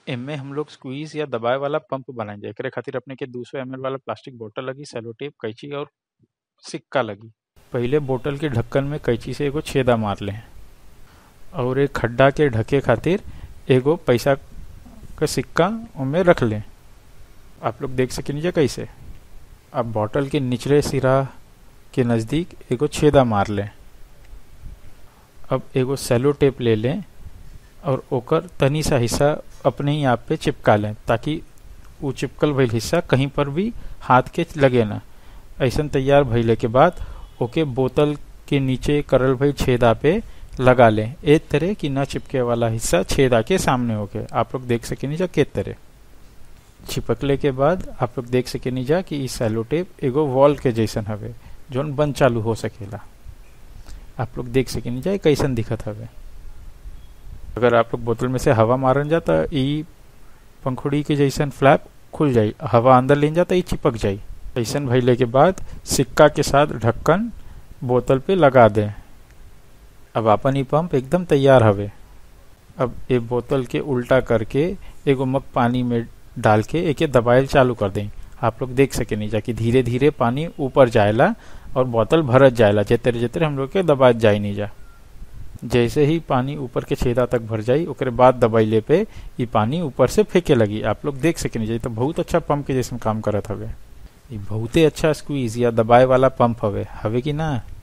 एमे हम लोग स्क्वीज या दबाए वाला पंप बनाएंगे एकरे खातिर अपने के 200 एमएल वाला प्लास्टिक बोतल लगी सेलो टेप कैंची और सिक्का लगी पहिले बोतल के ढक्कन में कैंची से एगो छेदा मार लें और एक खड्डा के ढके खातिर एगो पैसा का सिक्का उनमें रख लें आप लोग देख सकेंगे कैसे अब बोतल के निचले सिरा के नज़दीक एगो छेदा मार लें अब एगो सेलो टेप ले लें और ओकर तनी सा हिस्सा अपने ही आप पे चिपका लें ताकि वो चिपकल भइल हिस्सा कहीं पर भी हाथ के लगे ना ऐसा तैयार भइले के बाद ओके बोतल के नीचे करल भइल छेदा पे लगा लें एक तरह की न चिपके वाला हिस्सा छेदा के सामने होके आप लोग देख सके जा के तरह चिपकले के बाद आप लोग देख सके जा कि ई सेलो टेप एगो वॉल के जैसन हवे जोन बंद चालू हो सकेला आप लोग देख सके जा कैसन दिखत हवे अगर आप लोग बोतल में से हवा मारन जा तो ई पंखुड़ी के जैसन फ्लैप खुल जाई हवा अंदर ले जा तो ई चिपक जाई ऐसन भइले के बाद सिक्का के साथ ढक्कन बोतल पे लगा दें अब अपन ई पंप एकदम तैयार हवे अब ये बोतल के उल्टा करके एगो मग पानी में डाल के एके दबाइल चालू कर दें आप लोग देख सके नहीं जा कि धीरे धीरे पानी ऊपर जाएला और बोतल भरत जाएला जितरे जितरे हम लोग के दबात जाए नहीं जा जैसे ही पानी ऊपर के छेदा तक भर जाई ओकरे बाद दबाइले पे ये पानी ऊपर से फेंके लगी आप लोग देख सके नहीं जा तो बहुत अच्छा पंप के जैसे काम करत हवे ये बहुते अच्छा स्क्वीज या दबाए वाला पंप हवे हवे कि ना